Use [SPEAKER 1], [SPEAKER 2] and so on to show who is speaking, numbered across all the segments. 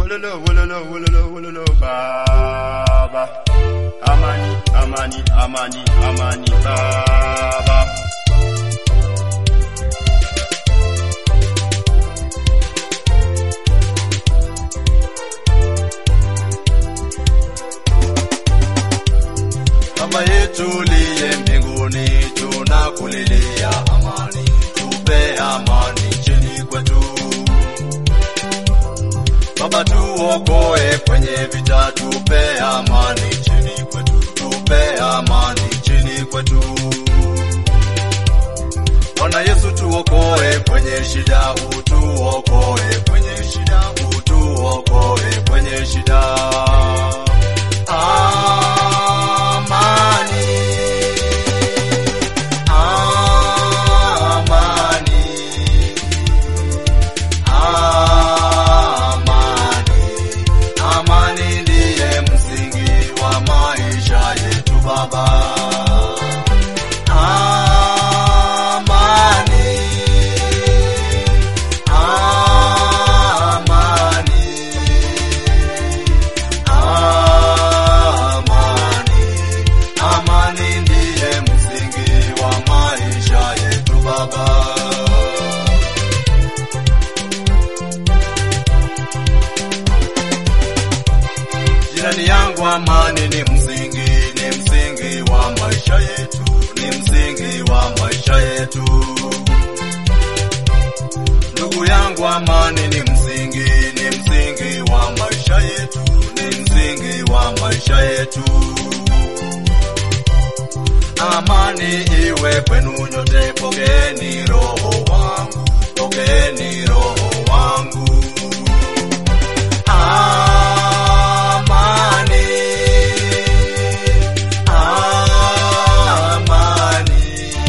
[SPEAKER 1] wololo wololo wololo wololo baba amani amani amani amani baba Baba yetu liye mbinguni, tunakulilia amani, tupe amani nchini kwetu. Baba tuokoe kwenye vita, tupe amani nchini kwetu, tupe amani nchini kwetu. Bwana Yesu tuokoe kwenye shida, utuokoe kwenye shida, utuokoe kwenye shida. Amani, amani, amani, amani ndiye msingi wa maisha yetu Baba. Amani, amani, amani, amani ndiye msingi wa maisha yetu Baba. Jirani yangu, amani ni msingi, ni msingi wa maisha yetu, ni msingi wa maisha yetu. Ndugu yangu, amani ni msingi, ni msingi wa maisha yetu, ni msingi wa maisha yetu. Amani iwe kwenu nyote, pokeeni roho wangu, pokeeni roho wangu. Amani, amani,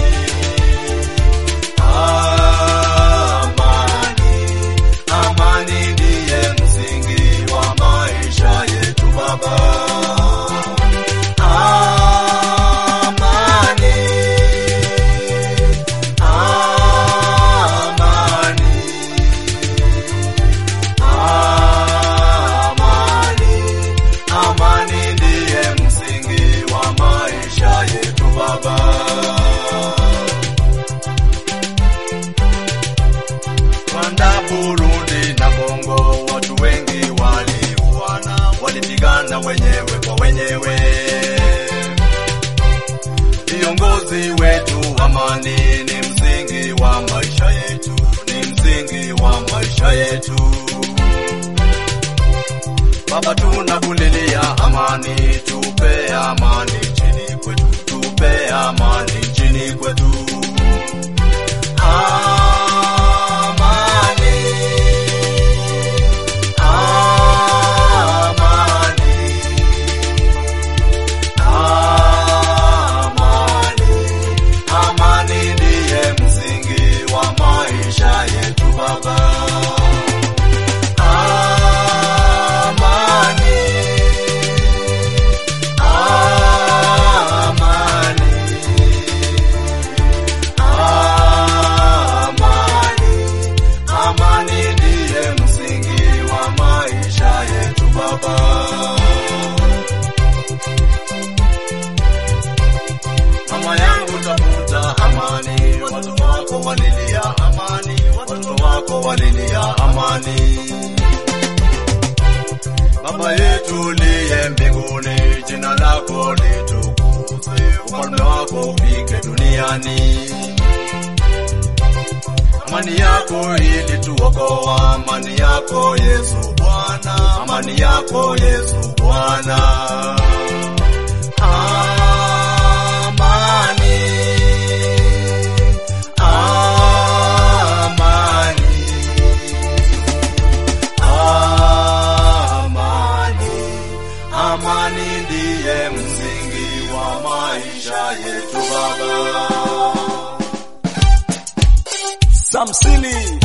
[SPEAKER 1] amani, amani ndiye msingi wa maisha yetu Baba. Amani, amani, amani, amani ndiye msingi wa maisha yetu Baba. Rwanda, Burundi na Kongo, watu wengi waliuana, walipigana wenyewe kwa wenyewe. Viongozi wetu, amani ni msingi wa maisha yetu, ni msingi wa maisha yetu. Baba, tunakulilia amani, tupe amani nchini kwetu, tupe amani nchini kwetu. Amani, amani, amani, amani ndiye msingi wa maisha yetu Baba. Amani, amani, amani, amani ndiye msingi wa maisha yetu Baba. Mama yangu tafuta amani, watoto wako walilia amani, watoto wako walilia amani. Baba yetu liye mbinguni, jina lako litukuzwe, ufalme wako ufike duniani. Amani yako ilituokoa, amani yako Yesu Bwana, amani yako Yesu Bwana. Amani, amani, amani, amani ndiye msingi wa maisha yetu Baba.
[SPEAKER 2] Samsini